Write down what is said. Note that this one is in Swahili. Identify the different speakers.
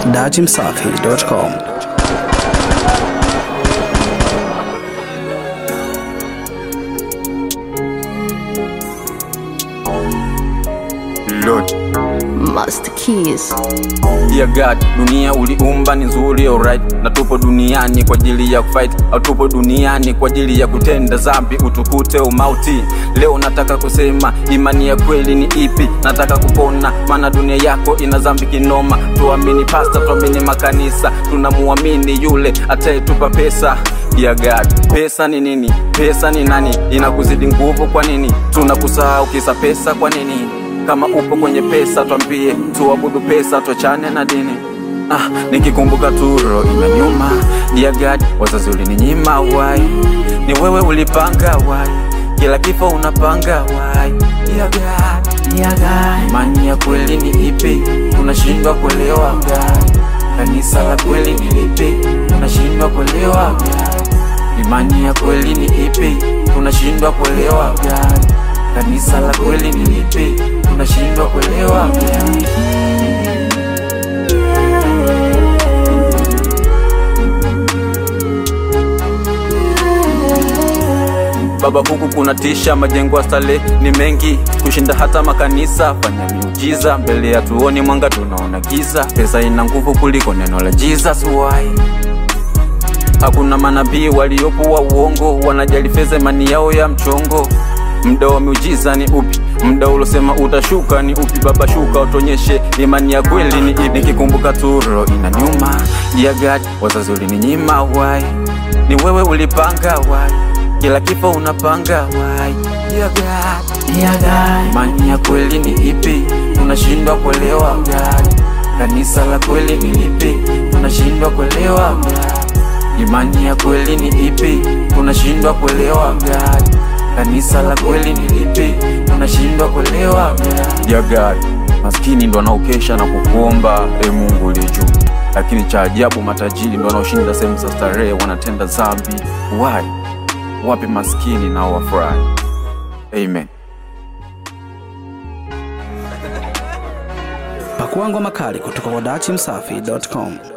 Speaker 1: dachimsafi.com.
Speaker 2: Lord.
Speaker 3: Master Keys.
Speaker 2: Dear God, dunia uliumba ni nzuri alright, na tupo duniani kwa ajili ya kufight, au tupo duniani kwa ajili ya kutenda zambi utukute umauti. Leo nataka kusema imani ya kweli ni ipi? Nataka kupona, maana dunia yako ina zambi kinoma. Tuamini pasta, tuamini makanisa, tunamuamini yule atayetupa pesa. Dear God, pesa ni nini? Pesa ni nani? Inakuzidi nguvu kwa nini? Tunakusahau kisa pesa kwa nini? kama upo kwenye pesa twambie tuabudu pesa tuachane na dini ah, nikikumbuka turo inaniuma Dear God, wazazi ulininyima wai ni wewe ulipanga wai kila kifo unapanga wai Dear God, Dear God, imani ya kweli ni ipi unashindwa kuelewa God kanisa la kweli ni lipi unashindwa kuelewa God imani ya kweli ni ipi unashindwa kuelewa God kanisa la kweli ni lipi unashindwa kuelewa God Baba, huku kuna tisha, majengo ya stale ni mengi kushinda hata makanisa. Fanya miujiza mbele ya tuoni mwanga, tunaona giza. Pesa ina nguvu kuliko neno la Jesus why? Hakuna manabii waliopo wa uongo, wanajali fedha, imani yao ya mchongo. Mda wa miujiza ni upi? Mda ulosema utashuka ni upi? Baba, shuka utonyeshe imani ya kweli ni ipi. Nikikumbuka turo inaniuma. Dear God, wazazi ulininyima wai, ni wewe ulipanga wai, kila kifo unapanga wai. Dear God, Dear God, imani ya kweli ni ipi? Unashindwa kuelewa God, kanisa la kweli ni lipi? Unashindwa kuelewa God, imani ya kweli ni ipi? Unashindwa kuelewa God, kanisa la kweli ni lipi? Unashindwa kuelewa God. Dear God, maskini ndo wanaokesha na kukuomba e Mungu uliye juu, lakini cha ajabu matajiri ndo wanaoshinda sehemu za starehe, wanatenda dhambi. Why? Wapi maskini nao wafurahi? Amen.
Speaker 1: Pakuangwa makali kutoka kwa dachimsafi.com.